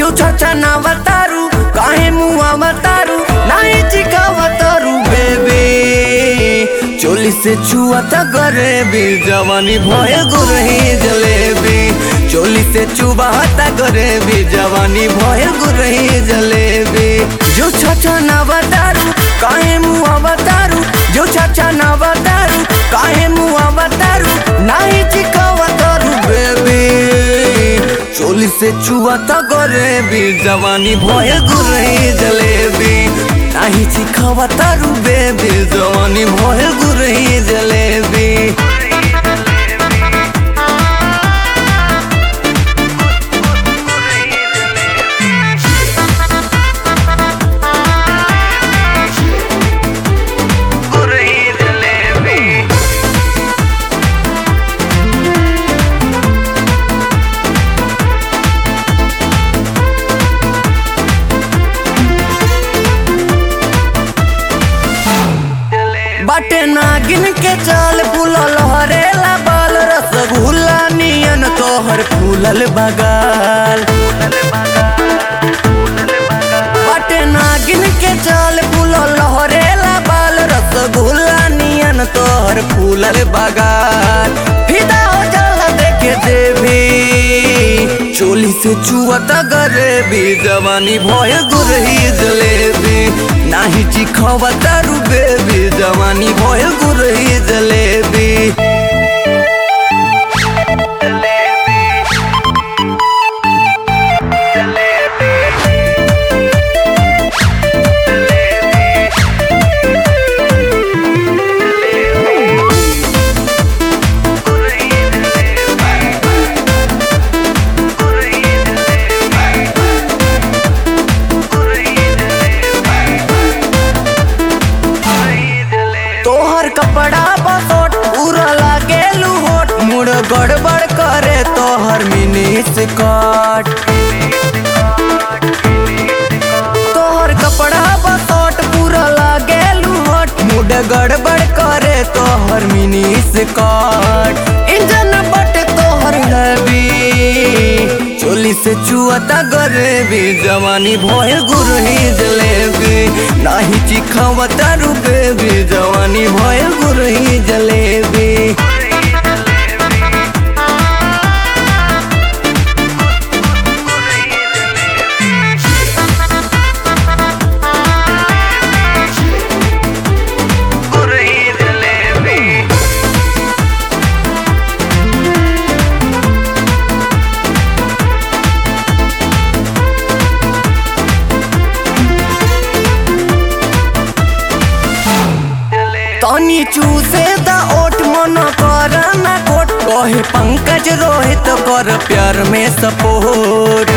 जो चाचा ना बतारू काहे मुआ बतारू नाही चिका बतारू बेबी चोली से छुआ त गरेबी जवानी भय गुरही जलेबी चोली से चुबा त गरेबी जवानी भय गुरही जलेबी जो चाचा ना बतारू काहे मुआ बतारू जो चाचा ना बतारू काहे मुआ बतारू नाही चिका बतारू बेबी चोली से चुआ त गरेबी जवानी भय गुरही जलेबी नाही चिखावा तारू बेबी जवानी भय गुरही जलेबी गुरही जलेबी बाटे नागिन के चाल फूलल हरेला बाल रसगुल्ला नियन तोहर फूलल बगाल बाटे नागिन के चाल फूलल हरेला बाल रसगुल्ला नियन तोहर फूलल बगाल फिदा हो जाला देखे देवी चोली से चुअत गरेबी जवानी भय गुरही जलेबी नाही चिखवा तारू बेबी जवानी भय गुरही जलेबी तोहर कपड़ा बसोट पूरा लागे लुहोट मुड़ गड़बड़ करे तोहर मिनी स्कर्ट तोहर कपड़ा बसोट पूरा लागे लुहोट मुड़ गड़बड़ करे तोहर मिनी स्कर्ट इंजन बट तोहर हैवी चोली से चुअता गरेबी जवानी भय गुरही जलेबी नाही चिखावा तारू बेबी जवानी भय गुरही जलेबी गुरही जलेबी तनी चूसे द ओठ मन कर ना कोट कहे पंकज रोहित कर प्यार में सपोर्ट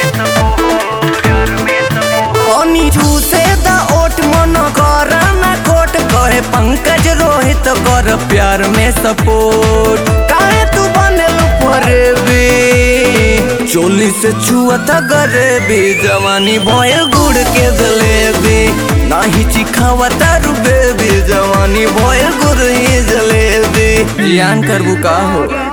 तनी चूसे द ओठ मन कर ना कोट कहे पंकज रोहित कर प्यार में सपोर्ट काहे तू बनल फरेबी चोली से छुअता गरेबी जवानी भय गुड़ के जलेबी नाही चिखावा तारू बेबी जवानी भय गुरही जलेबी ज्ञान करबू का हो